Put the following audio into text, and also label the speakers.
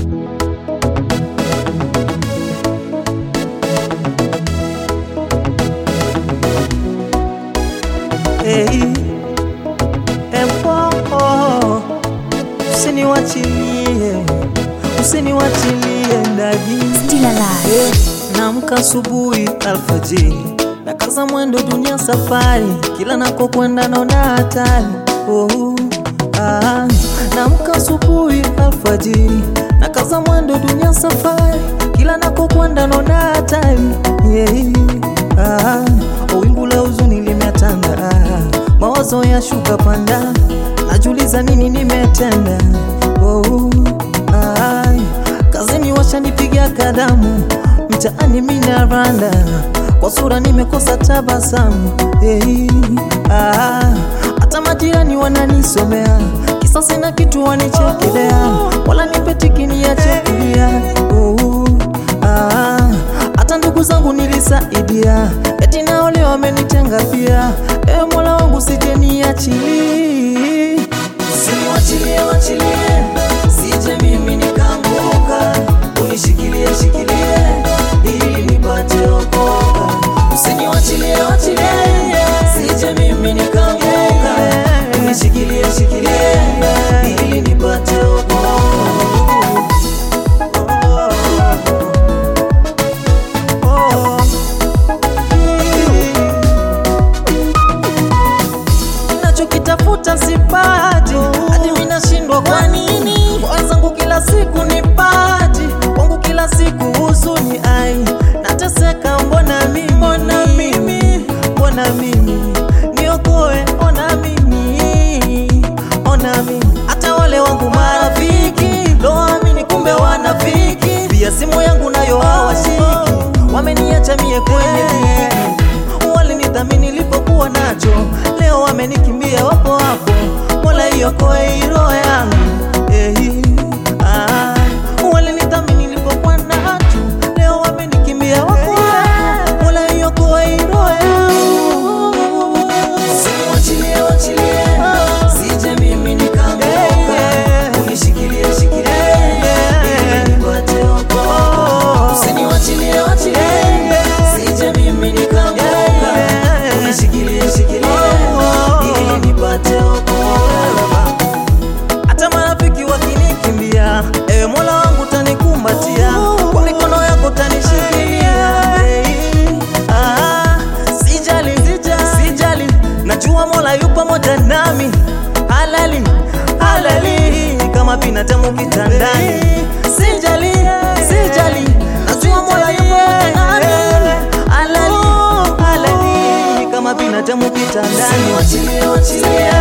Speaker 1: Hey, empo usiniwachilie, usiniwachilie ndani
Speaker 2: Still alive.
Speaker 1: Naamka asubuhi alfajiri, nakaza mwendo dunia safari, kila nakokwenda naona hatari. Oh, ah, naamka asubuhi alfajiri, nakaza mwendo dunia safari, kila nakokwenda naona hatari. Yeah, ah, wingu la huzuni limetanda, ah, mawazo ya shuka panda, najuliza nini nimetenda. Oh, ah, kazini washanipiga kadamu mtaani mina randa kwa sura nimekosa tabasamu hey, ah, hata majirani wananisomea kisa sina kitu wanichekelea wala nipetiki niyachekulia oh, ah, hata ndugu zangu nilisaidia eti nao leo wamenitenga pia ewe mola wangu sije niachili Usiniwachilie, wachilie, sije mimi nikaanguka. Unishikilie, shikilie, ili nipate okoka. Usiniwachilie, wachilie, sije mimi nikaanguka. Unishikilie, shikilie, ili nipate okoka. Oh, nachokitafuta sipati, hadi mimi nashindwa kwa nini. Wenzangu kila siku nipati, kwangu kila siku huzuni, ai nateseka, mbona mimi, mbona mimi, mbona mimi, niokoe, ona mimi, ona mimi, hata wale wangu marafiki loamini, kumbe wanafiki, pia simu yangu nayo hawashiki, wameniacha mie kwenye dhiki walinidhamini nilipokuwa nacho, leo wamenikimbia, wapo hapo. Mola iokoe hii roho yangu eh, ah, walinidhamini nilipokuwa nacho, leo wamenikimbia, wapo hapo. Mola iokoe hii roho yangu. Usiniwachilie, wachilie, sije mimi nikaanguka. Unishikilie, shikilie, ili nipate wokovu. Usiniwachilie, wachilie, sije mimi nikaanguka. Unishikilie, shikilie, ili nipate wokovu. Hata marafiki wakinikimbia, ewe Mola wangu utanikumbatia, kwa mikono yako utanishikilia. Hey, ah, sijali, sijali, najua Mola yu pamoja nami, halali halali kama binadamu kitandani. Sijali, sijali, najua Mola yu pamoja nami, halali halali kama binadamu kitandani. Wachilie, wachilie,